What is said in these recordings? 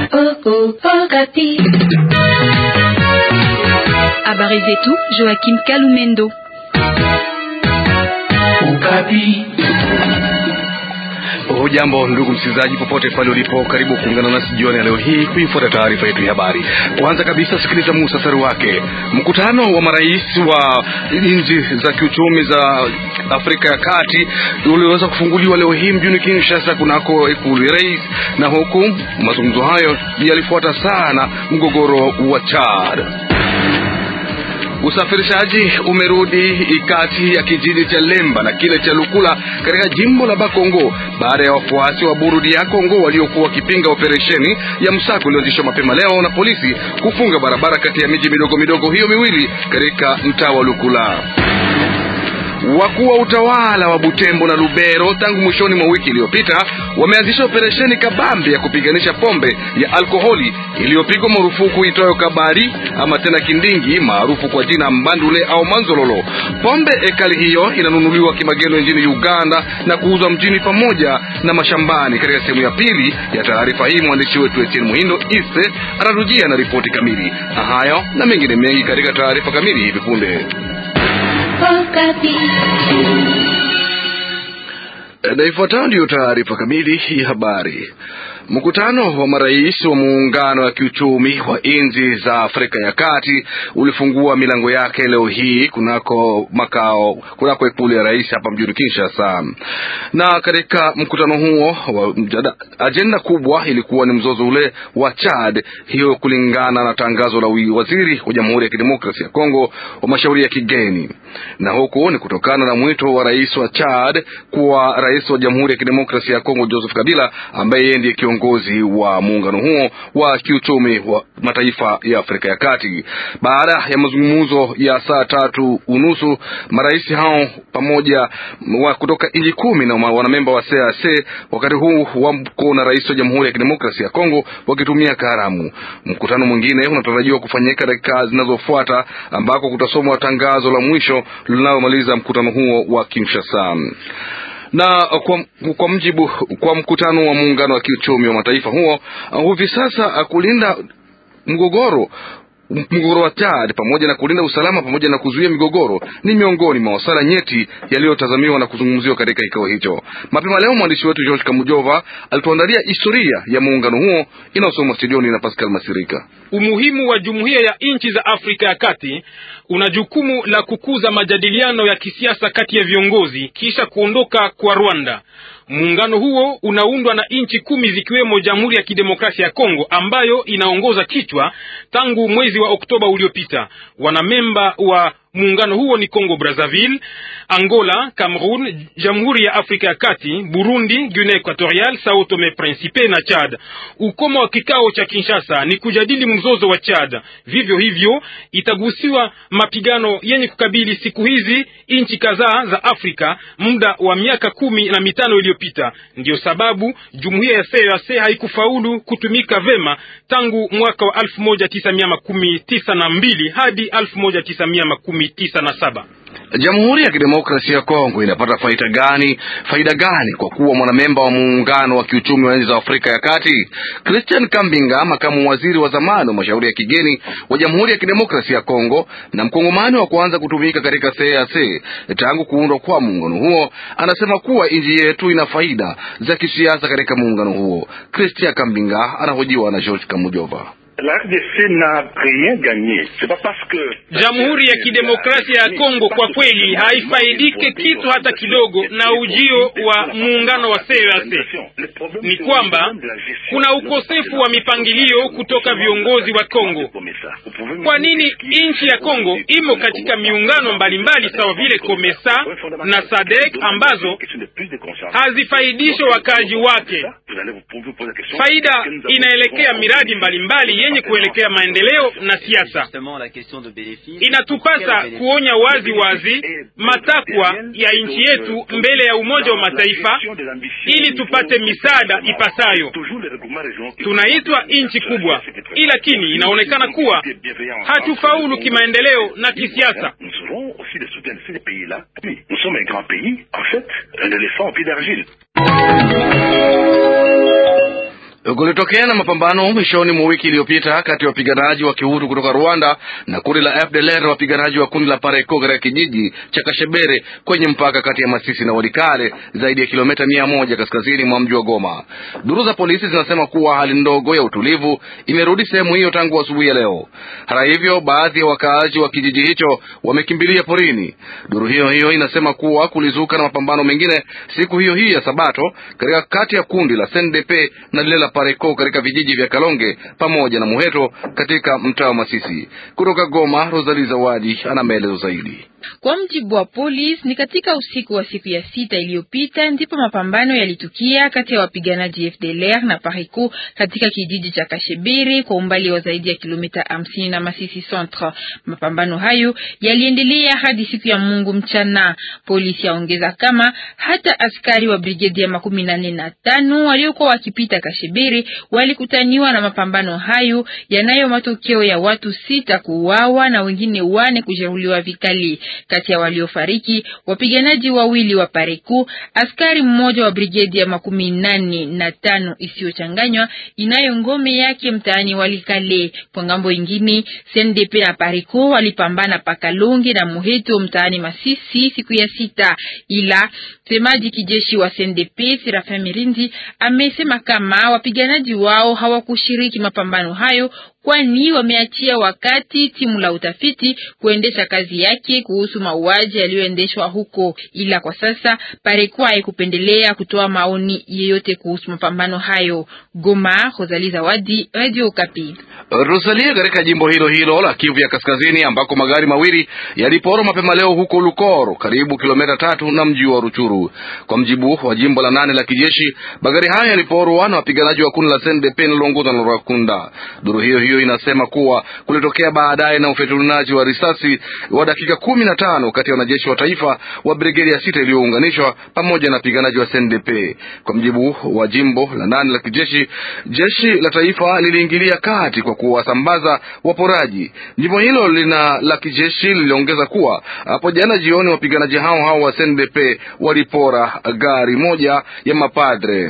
Habari zetu Joachim Kalumendo. Ukapi. Hujambo ndugu msikilizaji, popote pale ulipo, karibu kuungana nasi jioni ya leo hii kuifuata taarifa yetu ya habari. Kwanza kabisa, sikiliza muhtasari wake. Mkutano wa marais wa nchi za kiuchumi za Afrika ya Kati uliweza kufunguliwa leo hii mjini Kinshasa kunako ikulu ya rais, na huku mazungumzo hayo yalifuata sana mgogoro wa Chad. Usafirishaji umerudi kati ya kijiji cha Lemba na kile cha Lukula katika jimbo la Bakongo baada ya wafuasi wa Burudi ya Kongo waliokuwa wakipinga operesheni ya msako iliyoanzishwa mapema leo na polisi kufunga barabara kati ya miji midogo midogo hiyo miwili katika mtaa wa Lukula. Wakuu wa utawala wa Butembo na Lubero tangu mwishoni mwa wiki iliyopita wameanzisha operesheni kabambe ya kupiganisha pombe ya alkoholi iliyopigwa marufuku itoyo kabari ama tena kindingi maarufu kwa jina mbandule au manzololo. Pombe ekali hiyo inanunuliwa kimagendo nchini Uganda na kuuzwa mjini pamoja na mashambani. Katika sehemu ya pili ya taarifa hii mwandishi wetu Etienne Muhindo Ise anarujia na ripoti kamili. Hayo na mengine mengi katika taarifa kamili hivi punde. Na ifuatayo ndiyo taarifa kamili ya habari. Mkutano wa marais wa muungano wa kiuchumi wa nchi za Afrika ya Kati ulifungua milango yake leo hii kunako makao kunako ikulu ya rais hapa mjini Kinshasa. Na katika mkutano huo wa ajenda kubwa ilikuwa ni mzozo ule wa Chad, hiyo kulingana na tangazo la waziri wa Jamhuri ya Kidemokrasia ya Kongo wa mashauri ya kigeni, na huku ni kutokana na mwito wa rais wa Chad kuwa rais wa Jamhuri ya Kidemokrasia ya Kongo Joseph Kabila ambaye yeye ndiye kiongozi wa muungano huo wa kiuchumi wa mataifa ya Afrika ya Kati. Baada ya mazungumzo ya saa tatu unusu, marais hao pamoja wa kutoka nchi kumi na wanamemba wa CAC wakati huu wako na rais wa Jamhuri ya Kidemokrasia ya Kongo wakitumia karamu. Mkutano mwingine unatarajiwa kufanyika dakika zinazofuata ambako kutasomwa tangazo la mwisho linalomaliza mkutano huo wa Kinshasa na kwa, kwa mjibu kwa mkutano wa muungano wa kiuchumi wa mataifa huo hivi sasa kulinda mgogoro mgogoro wa Chad pamoja na kulinda usalama pamoja na kuzuia migogoro ni miongoni mwa masuala nyeti yaliyotazamiwa na kuzungumziwa katika kikao hicho. Mapema leo mwandishi wetu George Kamujova alituandalia historia ya muungano huo inayosomwa studioni na Pascal Masirika. Umuhimu wa jumuiya ya nchi za Afrika ya Kati una jukumu la kukuza majadiliano ya kisiasa kati ya viongozi kisha kuondoka kwa Rwanda. Muungano huo unaundwa na nchi kumi zikiwemo Jamhuri ya Kidemokrasia ya Kongo ambayo inaongoza kichwa tangu mwezi wa Oktoba uliopita. Wanamemba wa muungano huo ni Congo Brazzaville, Angola, Cameroon, Jamhuri ya Afrika ya Kati, Burundi, Guinea Equatorial, Sao Tome Principe na Chad. Ukomo wa kikao cha Kinshasa ni kujadili mzozo wa Chad. Vivyo hivyo itagusiwa mapigano yenye kukabili siku hizi nchi kadhaa za Afrika muda wa miaka kumi na mitano iliyopita. Ndiyo sababu jumuiya ya CEEAC haikufaulu kutumika vema tangu mwaka wa elfu moja tisa mia makumi tisa na mbili hadi elfu moja tisa mia makumi tisa na saba. Jamhuri ya Kidemokrasia ya Kongo inapata faida gani? Faida gani kwa kuwa mwanamemba wa muungano wa kiuchumi wa nchi za Afrika ya Kati? Christian Kambinga, makamu waziri wa zamani wa mashauri ya kigeni wa Jamhuri ya Kidemokrasia ya Kongo na mkongomani wa kwanza kutumika katika CEEAC tangu kuundwa kwa muungano huo, anasema kuwa nchi yetu ina faida za kisiasa katika muungano huo. Christian Kambinga anahojiwa na George Kamujova. Jamhuri ya Kidemokrasia ya Kongo kwa kweli haifaidike kitu hata kidogo na ujio wa muungano wa CEEAC. Ni kwamba kuna ukosefu wa mipangilio kutoka viongozi wa Kongo. Kwa nini nchi ya Kongo imo katika miungano mbalimbali sawa vile COMESA na SADC ambazo hazifaidishe wakazi wake? Faida inaelekea miradi mbalimbali yenye kuelekea maendeleo na siasa. Inatupasa kuonya wazi wazi matakwa ya nchi yetu mbele ya Umoja wa Mataifa ili tupate misaada ipasayo. Tunaitwa nchi kubwa, lakini inaonekana kuwa hatufaulu kimaendeleo na kisiasa. Kulitokea na mapambano mwishoni mwa wiki iliyopita kati ya wapiganaji wa kihutu kutoka Rwanda na kundi la FDLR na wapiganaji wa kundi la Pareko katika kijiji cha Kashebere kwenye mpaka kati ya Masisi na Walikale, zaidi ya kilomita mia moja kaskazini mwa mji wa Goma. Duru za polisi zinasema kuwa hali ndogo ya utulivu imerudi sehemu hiyo tangu asubuhi ya leo. Hata hivyo, baadhi ya wakaaji wa kijiji hicho wamekimbilia porini. Duru hiyo hiyo inasema kuwa kulizuka na mapambano mengine siku hiyo hiyo ya Sabato katika kati ya kundi la SNDP na lile la Pareko katika vijiji vya Kalonge pamoja na Muheto katika mtaa wa Masisi. Kutoka Goma, Rosali Zawadi ana maelezo zaidi. Kwa mjibu wa polisi, ni katika usiku wa siku ya sita iliyopita ndipo mapambano yalitukia kati ya wapiganaji FDLR na Pareko katika kijiji cha Kashebiri kwa umbali wa zaidi ya kilomita hamsini na Masisi Centre. Mapambano hayo yaliendelea hadi siku ya Mungu mchana. Polisi yaongeza kama hata askari wa brigedi ya makumi nane na tano waliokuwa wakipita Kashebiri walikutaniwa na mapambano hayo yanayo matokeo ya watu sita kuuawa na wengine wane kujeruhiwa vikali. Kati ya waliofariki wapiganaji wawili wa Pareku, askari mmoja wa brigedi ya makumi nane na tano isiyochanganywa inayo ngome yake mtaani Walikale. Kwa ngambo ingine, CNDP na Pareku walipambana Pakalonge na Muheto mtaani Masisi siku ya sita, ila msemaji kijeshi wa CNDP Serafin Mirindi amesema kama wapiganaji wao hawakushiriki mapambano hayo kwani wameachia wakati timu la utafiti kuendesha kazi yake kuhusu mauaji yaliyoendeshwa huko, ila kwa sasa Pareko haikupendelea kutoa maoni yeyote kuhusu mapambano hayo. Goma, Rosalie Zawadi, Radio Okapi. Rosalie, katika jimbo hilo hilo la Kivu ya Kaskazini ambako magari mawili yaliporwa mapema leo huko Lukoro, karibu kilomita tatu na mji wa Ruchuru. Kwa mjibu wa jimbo la nane la kijeshi, magari hayo yaliporwa na wapiganaji wa kundi la SNDP linaloongozwa na Rwakunda. Duru hiyo hiyo inasema kuwa kulitokea baadaye na ufyatulianaji wa risasi wa dakika kumi na tano kati ya wanajeshi wa taifa wa brigedi ya sita iliyounganishwa pamoja na wapiganaji wa SNDP. Kwa mjibu wa jimbo la nane la kijeshi, jeshi la taifa liliingilia kati kwa kuwasambaza waporaji. Jimbo hilo lina la kijeshi liliongeza kuwa hapo jana jioni wapiganaji hao hao wa SNDP walipora gari moja ya mapadre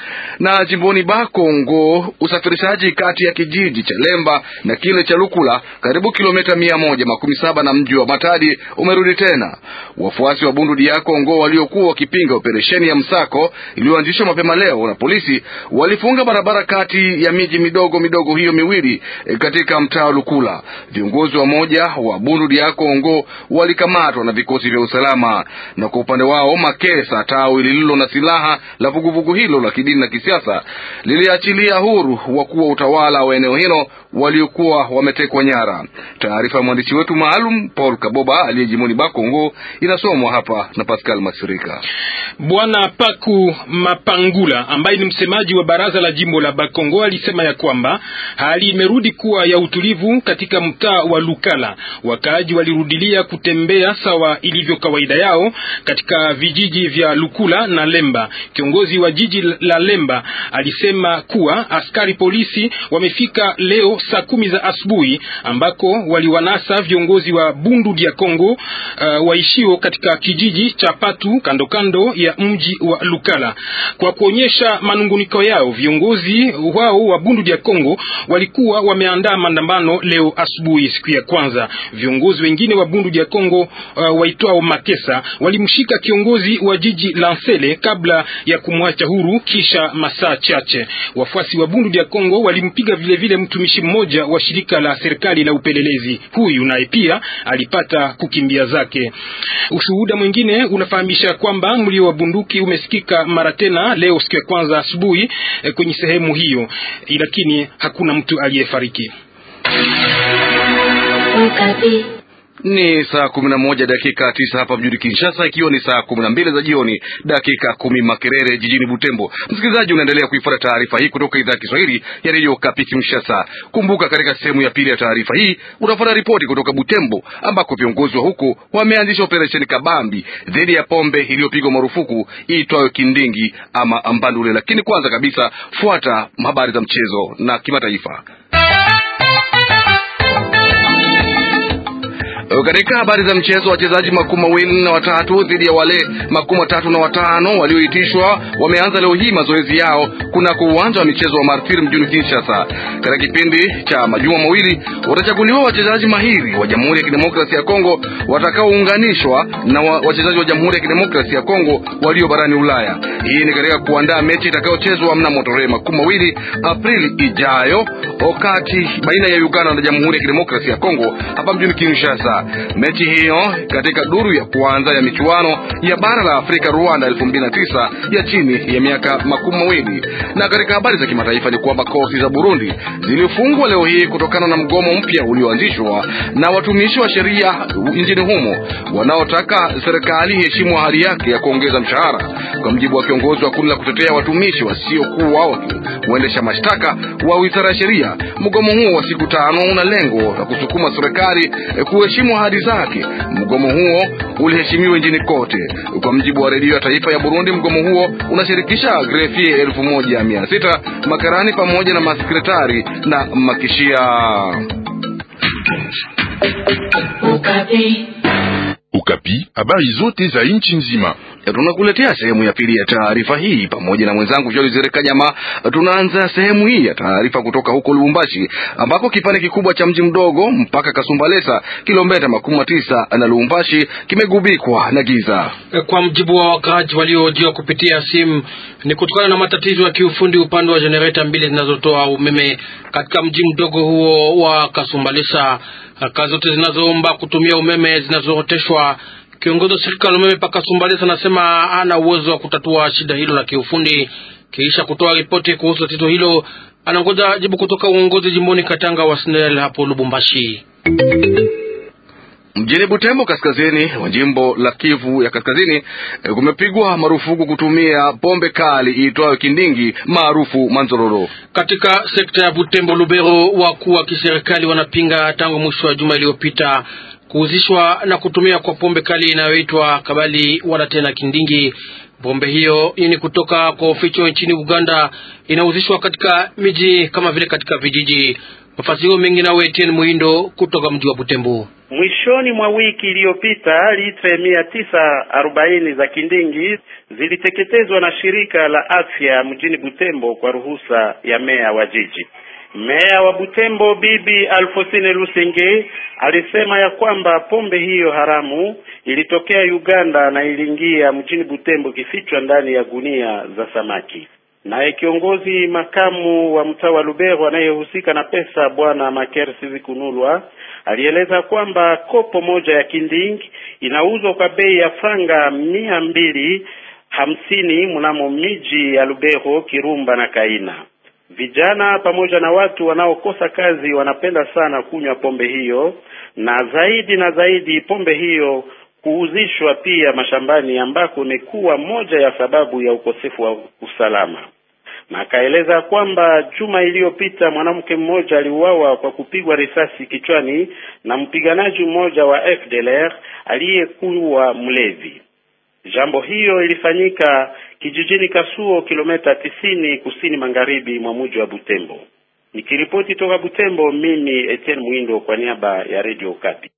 na jimboni Bakongo, usafirishaji kati ya kijiji cha Lemba na kile cha Lukula karibu kilomita mia moja makumi saba na mji wa Matadi umerudi tena. Wafuasi wa Bundu dia Kongo waliokuwa wakipinga operesheni ya msako iliyoanzishwa mapema leo na polisi walifunga barabara kati ya miji midogo midogo hiyo miwili e, katika mtaa wa Lukula. Viongozi wa moja wa Bundu dia Kongo walikamatwa na vikosi vya usalama, na kwa upande wao Makesa, tawi lililo na silaha la vuguvugu hilo la kidini na kisiasa liliachilia huru wakuu wa utawala wa eneo hilo waliokuwa wametekwa nyara. Taarifa ya mwandishi wetu maalum Paul Kaboba aliyejimoni Bakongo inasomwa hapa na Pascal Masirika. Bwana Paku Mapangula ambaye ni msemaji wa baraza la jimbo la Bakongo alisema ya kwamba hali imerudi kuwa ya utulivu katika mtaa wa Lukala. Wakaaji walirudilia kutembea sawa ilivyo kawaida yao katika vijiji vya Lukula na Lemba. Kiongozi wa jiji la Lemba alisema kuwa askari polisi wamefika leo saa kumi za asubuhi ambako waliwanasa viongozi wa Bundu dia Kongo uh, waishio katika kijiji cha Patu kando kando ya mji wa Lukala. Kwa kuonyesha manunguniko yao, viongozi wao wa Bundu dia Kongo walikuwa wameandaa maandamano leo asubuhi, siku ya kwanza. Viongozi wengine wa Bundu dia Kongo uh, waitwao Makesa walimshika kiongozi wa jiji Lansele kabla ya kumwacha huru kisha masaa chache. Wafuasi wa Bundu dia Kongo walimpiga vile vile mtumishi mmoja wa shirika la serikali la upelelezi. Huyu naye pia alipata kukimbia zake. Ushuhuda mwingine unafahamisha kwamba mlio wa bunduki umesikika mara tena leo siku ya kwanza asubuhi eh, kwenye sehemu hiyo, lakini hakuna mtu aliyefariki. Ni saa kumi na moja dakika tisa hapa mjini Kinshasa, ikiwa ni saa kumi na mbili za jioni dakika kumi Makerere jijini Butembo. Msikilizaji, unaendelea kuifuata taarifa hii kutoka idhaa ya Kiswahili ya redio Kapi Kinshasa. Kumbuka, katika sehemu ya pili ya taarifa hii utafuata ripoti kutoka Butembo ambako viongozi wa huko wameanzisha operesheni kabambi dhidi ya pombe iliyopigwa marufuku iitwayo Kindingi ama Ambandule. Lakini kwanza kabisa, fuata habari za mchezo na kimataifa. Katika habari za mchezo, wachezaji makumi mawili na watatu dhidi ya wale makumi matatu na watano walioitishwa wameanza leo hii mazoezi yao kunako uwanja wa michezo wa Martir mjini Kinshasa. Katika kipindi cha majuma mawili watachaguliwa wachezaji mahiri wa Jamhuri ya Kidemokrasia ya Kongo watakaounganishwa na wa, wachezaji wa Jamhuri ya Kidemokrasia ya Kongo walio barani Ulaya. Hii ni katika kuandaa mechi itakayochezwa mnamo tarehe makumi mawili Aprili ijayo wakati baina ya Uganda na Jamhuri ya Kidemokrasia ya Kongo hapa mjini Kinshasa. Mechi hiyo katika duru ya kwanza ya michuano ya bara la Afrika Rwanda 2009 ya chini ya miaka makumi mawili. Na katika habari za kimataifa ni kwamba kosi za Burundi zilifungwa leo hii kutokana na mgomo mpya ulioanzishwa na watumishi wa sheria nchini humo wanaotaka serikali iheshimu ahadi yake ya kuongeza mshahara. Kwa mjibu wa kiongozi wa kundi la kutetea watumishi wasiokuwa waendesha mashtaka wa wizara ya sheria, mgomo huo wa siku tano una lengo la kusukuma serikali kuheshimu ahadi zake. Mgomo huo uliheshimiwa nchini kote. Kwa mjibu wa redio ya taifa ya Burundi, mgomo huo unashirikisha grefie elfu moja mia sita makarani pamoja na masekretari na makishia. Ukapi, habari zote za nchi nzima. Tunakuletea sehemu ya pili ya taarifa hii pamoja na mwenzangu Joli Zereka Nyama. Tunaanza sehemu hii ya taarifa kutoka huko Lubumbashi, ambako kipande kikubwa cha mji mdogo mpaka Kasumbalesa, kilomita makumi tisa na Lubumbashi, kimegubikwa na giza. Kwa mjibu wa wakaaji waliohojiwa kupitia simu, ni kutokana na matatizo ya kiufundi upande wa jenereta mbili zinazotoa umeme katika mji mdogo huo wa Kasumbalesa. Kazi zote zinazoomba kutumia umeme zinazooteshwa Kiongozi wa shirika la umeme paka Sumbalesa anasema hana uwezo wa kutatua shida hilo la kiufundi. Kisha kutoa ripoti kuhusu tatizo hilo, anangoja jibu kutoka uongozi jimboni Katanga wa SNEL hapo Lubumbashi. Mjini Butembo, kaskazini wa jimbo la Kivu ya Kaskazini, kumepigwa marufuku kutumia pombe kali iitwayo kindingi maarufu manzororo. Katika sekta ya Butembo Lubero, wakuu wa kiserikali wanapinga tangu mwisho wa juma iliyopita kuhuzishwa na kutumia kwa pombe kali inayoitwa kabali wala tena kindingi. Pombe hiyo ni kutoka kwa uficho nchini Uganda, inahuzishwa katika miji kama vile katika vijiji. Mafasiro mengi nawe Etienne Muindo kutoka mji wa Butembo. Mwishoni mwa wiki iliyopita litre mia tisa arobaini za kindingi ziliteketezwa na shirika la afya mjini Butembo kwa ruhusa ya meya wa jiji. Meya wa Butembo Bibi Alfosine Lusenge alisema ya kwamba pombe hiyo haramu ilitokea Uganda na iliingia mjini Butembo kifichwa ndani ya gunia za samaki. Naye kiongozi makamu wa mtaa wa Lubero anayehusika na pesa Bwana Maker Sizikunulwa alieleza kwamba kopo moja ya kinding inauzwa kwa bei ya franga mia mbili hamsini mnamo miji ya Lubero, Kirumba na Kaina. Vijana pamoja na watu wanaokosa kazi wanapenda sana kunywa pombe hiyo, na zaidi na zaidi pombe hiyo kuuzishwa pia mashambani, ambako ni kuwa moja ya sababu ya ukosefu wa usalama. Na akaeleza kwamba juma iliyopita mwanamke mmoja aliuawa kwa kupigwa risasi kichwani na mpiganaji mmoja wa FDLR aliyekuwa mlevi. Jambo hiyo ilifanyika kijijini Kasuo, kilomita tisini kusini magharibi mwa mji wa Butembo. Nikiripoti toka Butembo, mimi Etienne Mwindo kwa niaba ya Radio Okapi.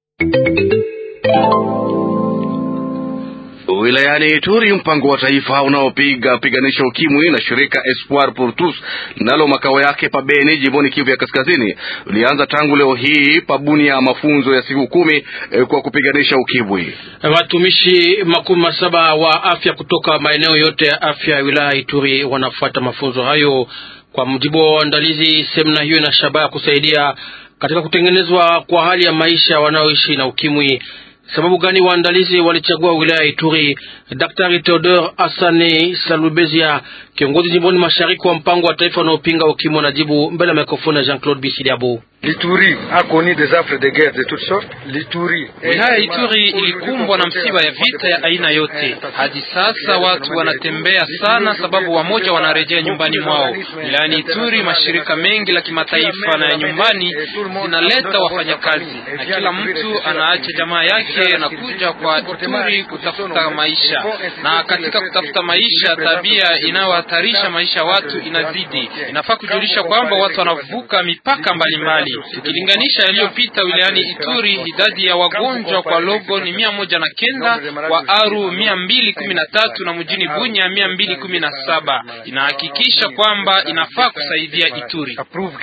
Wilayani Ituri, mpango wa taifa unaopiga piganisha ukimwi na shirika Espoir pour tous nalo makao yake pa Beni, jimboni Kivu ya Kaskazini, ulianza tangu leo hii pabuni ya mafunzo ya siku kumi eh, kwa kupiganisha ukimwi. Watumishi makumi masaba wa afya kutoka maeneo yote ya afya ya wilaya Ituri wanafuata mafunzo hayo. Kwa mujibu wa waandalizi, semina hiyo ina shabaha kusaidia katika kutengenezwa kwa hali ya maisha wanaoishi na ukimwi. Sababu gani waandalizi walichagua wilaya ya Ituri? Daktari Theodore Asani Salubezia, kiongozi jimboni mashariki wa mpango wa taifa unaopinga ukimwi, anajibu mbele ya mikrofoni ya Jean Claude Bisidiabo. L'Ituri a connu des affres de guerre de toutes sortes. L'Ituri Wilaya ya Ituri ilikumbwa na msiba ya vita ya aina yote. Hadi sasa watu wanatembea sana, sababu wamoja wanarejea nyumbani mwao. Wilayani Ituri, mashirika mengi la kimataifa na ya nyumbani zinaleta wafanyakazi, na kila mtu anaacha jamaa yake na kuja kwa Ituri kutafuta maisha, na katika kutafuta maisha, tabia inayohatarisha maisha ya watu inazidi. Inafaa kujulisha kwamba watu wanavuka mipaka mbalimbali hali. Tukilinganisha yaliyopita wilayani Ituri, idadi ya wagonjwa kwa Logo ni mia moja na kenda, kwa Aru mia mbili kumi na tatu na mjini Bunya mia mbili kumi na saba. Inahakikisha kwamba inafaa kusaidia Ituri.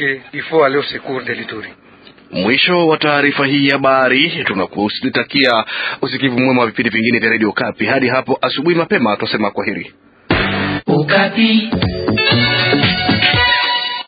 Mwisho wa taarifa hii ya habari. Tunakutakia usikivu mwema wa vipindi vingine vya redio Kapi. Hadi hapo asubuhi mapema, twasema kwaheri. Ukapi.